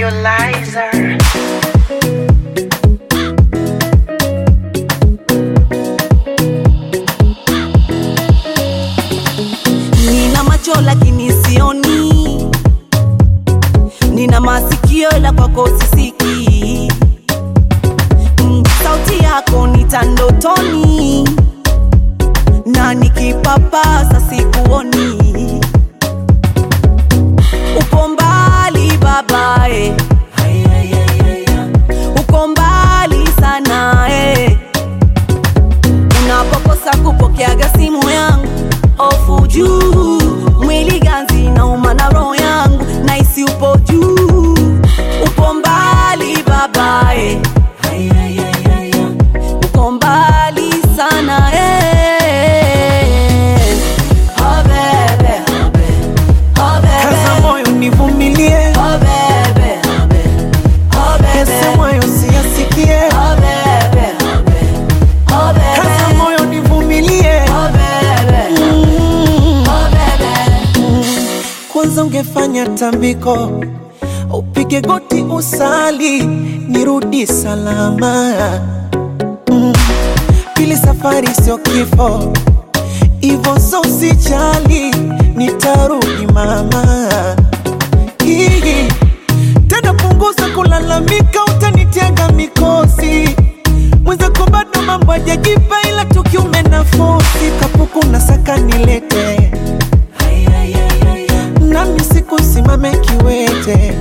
Nebulizer. Nina macho lakini sioni, nina masikio ila kwako sisikii. Mm, sauti yako nitandotoni na nikipapasa sikuoni. Upo mbali babae, uko mbali sana eh. Unapokosa kupokeaga simu yangu, ofu juu, mwili ganzi nauma na roho yangu, naisi upo juu, upo mbali babae, uko mbali sana eh. Oh bebe, oh Kaza bebe, moyo nivumilie, oh bebe, oh bebe, yasemayo siyasikie. oh bebe, oh bebe, Kaza moyo nivumilie, oh bebe, oh bebe. kwanza ungefanya tambiko, upige goti usali, nirudi salama. Mm. Pili, safari sio kifo, ivo so usijali, nitarudi mama. Hii tena punguza kulalamika, utanitega mikosi mwenzako bado mambo hajajipa, ila tukiume nafosi kapuku na saka nilete nami sikusimame kiwete,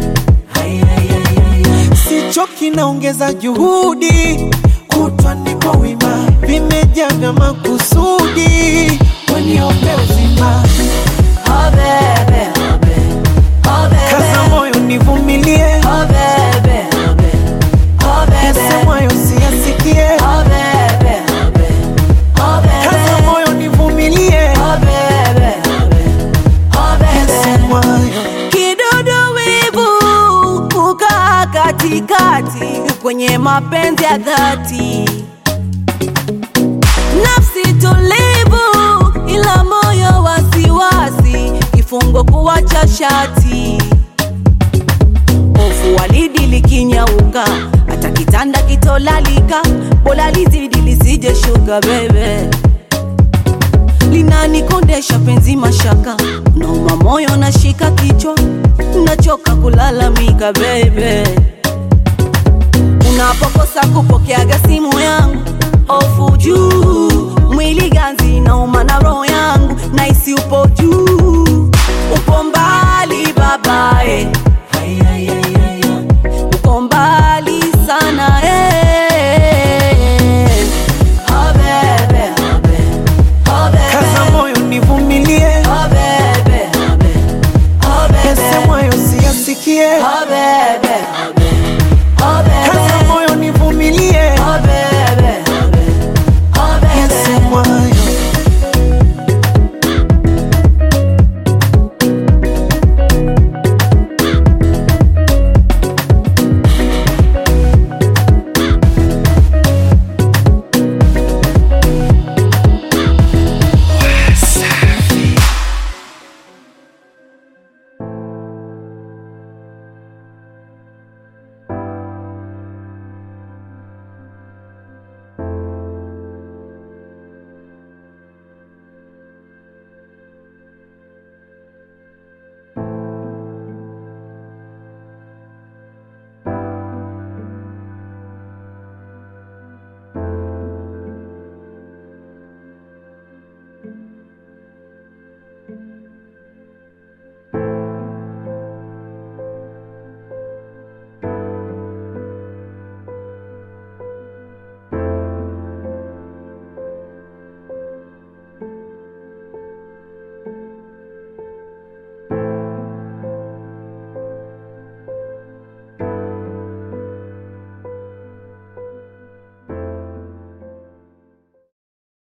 sichoki naongeza juhudi, kutwa niko wima, vimejaa vya makusudi, waniombe uzima, Oh bebe, oh kaza bebe, moyo nivumilie, oh bebe, oh bebe, yasemwayo siyasikie, oh bebe, oh kaza bebe, moyo nivumilie, oh bebe, oh bebe. yasemwayo Kidudu wivu kukaa katikati kwenye mapenzi ya dhati, nafsi tulivu ila moyo wasiwasi, kifungo kuwacha shati, hofu walidi likinyauka, hata kitanda kitolalika, bora lizidi lisije shuka bebe linanikondesha penzi mashaka, nauma moyo nashika kichwa, nachoka kulalamika bebe. Unapokosa kupokeaga simu yangu, ofu juu, mwili ganzi nauma na roho